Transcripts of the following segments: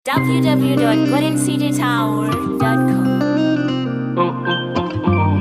www.goldencitytower.com. Oh, oh, oh, oh.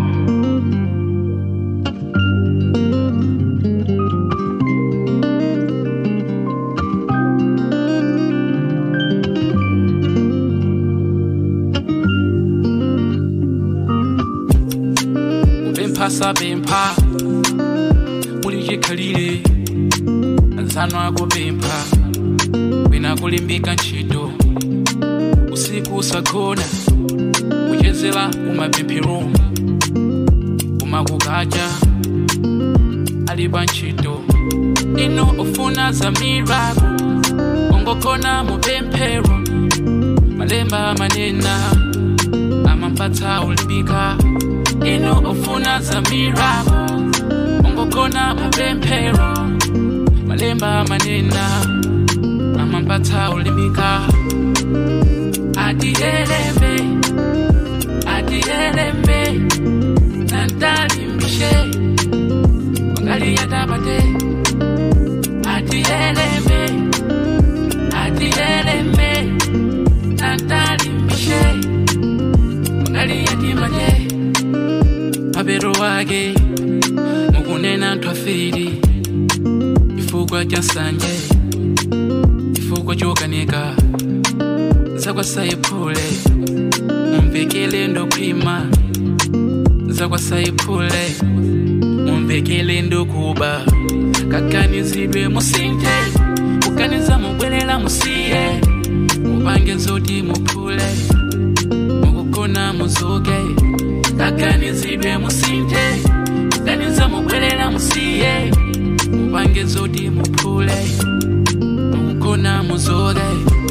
Ubemphasa bempha ulijikhalile nzano ako bempha wina kulimbika ntchito usiku usakhona kuchezera kumapemphero kumakukacha alipa ntchito ino ufuna za miracle ongokhona mupemphero malemba manena amampatsa ulimbika ino ufuna za miracle ongokhona mupemphero malemba manena amampatsa ulimbika adiyelembe adiyelembe nantalimbishe wangaliyadabate adiyelembe adiyelembe nantalimbishe wangaliyadimate mapero wake mukunena ntwafiri chifukwa cha nsanje chifukwa chokanika zakwasayiphule mumvekele ndokhwima zakwasayiphule mumvekele ndokuba kakanizidwe musinthe kukaniza mubwerera musiye mupange zoti muphule mukukona muzuke kakanizidwe musinthe kukaniza mubwerera musiye mupange zoti muphule mukukona muzuke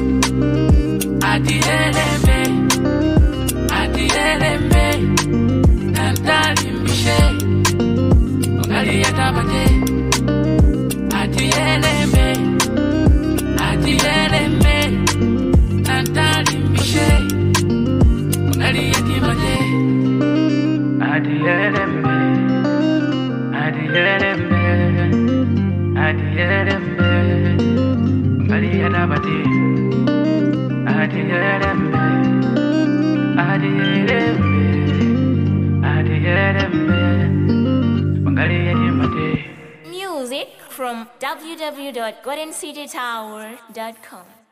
adiyelembe adiyelembe nantalimbishe ongaliyadabate adiyelembe adiyelembe nantalimbishe ongaliyadimate adiyelembe adiyelembe adiyelembe ongaliyadabate adiyelembe adiyelembe adiyelembe ongaliyadimate Music from www.goldencitytower.com.